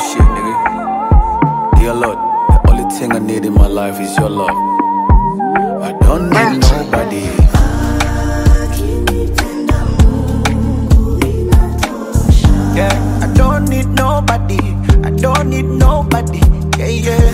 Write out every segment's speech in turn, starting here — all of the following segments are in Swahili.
shit, nigga. Dear Lord, the only thing I need in my life is your love. I don't need nobody. Yeah, I don't need nobody. I don't need nobody. Yeah, yeah.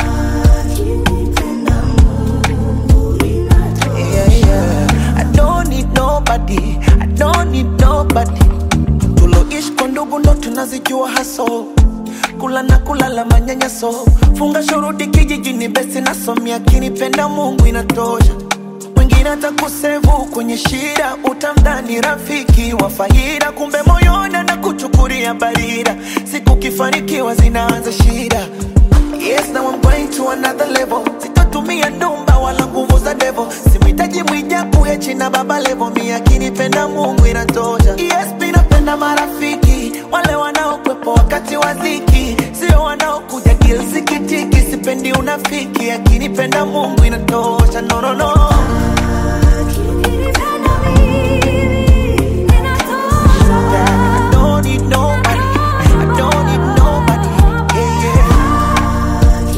Yeah, yeah. I don't need nobody. I don't need nobody. Tuloishi kwa ndugu ndo tunazijua haso kula na kulala manyanyaso funga shuruti kijijini besi nasomia kinipenda mungu inatosha mwingine atakusevu kwenye shida utamdhani rafiki wa faida kumbe moyoni na kuchukulia barida siku kifanikiwa zinaanza shida Yes, now I'm going to another level. Sitatumia ndumba wala nguvu za devil. Simhitaji mwijaku hechi na baba levo. Mi akinipenda Mungu inatosha. Yes, mi napenda marafiki wale wanaokwepo wakati wa dhiki, sio wanaokuja kilsikitiki. Sipendi unafiki, akinipenda Mungu inatosha. No, no, no. I don't need nobody. I don't need nobody. Yeah, yeah.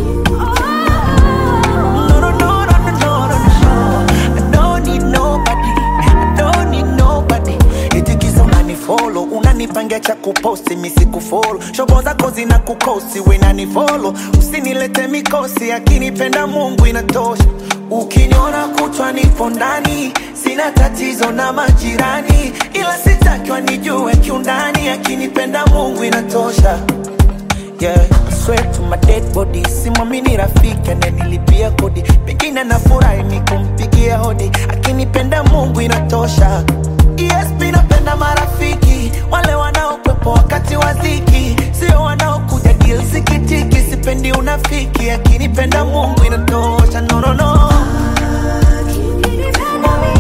No, no, no, no, no, no, no, no. I don't need nobody. I don't need nobody. Eti kisa unanifollow, unanipangia cha kuposti, mi sikufollow. Shobo zako zina kukosi, we nanifollow. Usinilete mikosi, akinipenda Mungu inatosha. Ukiniona kutwa nipo ndani, sina tatizo na majirani, ila sitaki wanijue kiundani, akinipenda Mungu inatosha. Yeah, I swear to my dead body simwamini rafiki ananilipia kodi pengine nafurahi ni kumpigia hodi akinipenda mungu inatosha esp napenda marafiki wale wanaokwepo wakati wa dhiki sio wanaokuja deal sikitiki sipendi unafiki akinipenda mungu inatosha no, no, no.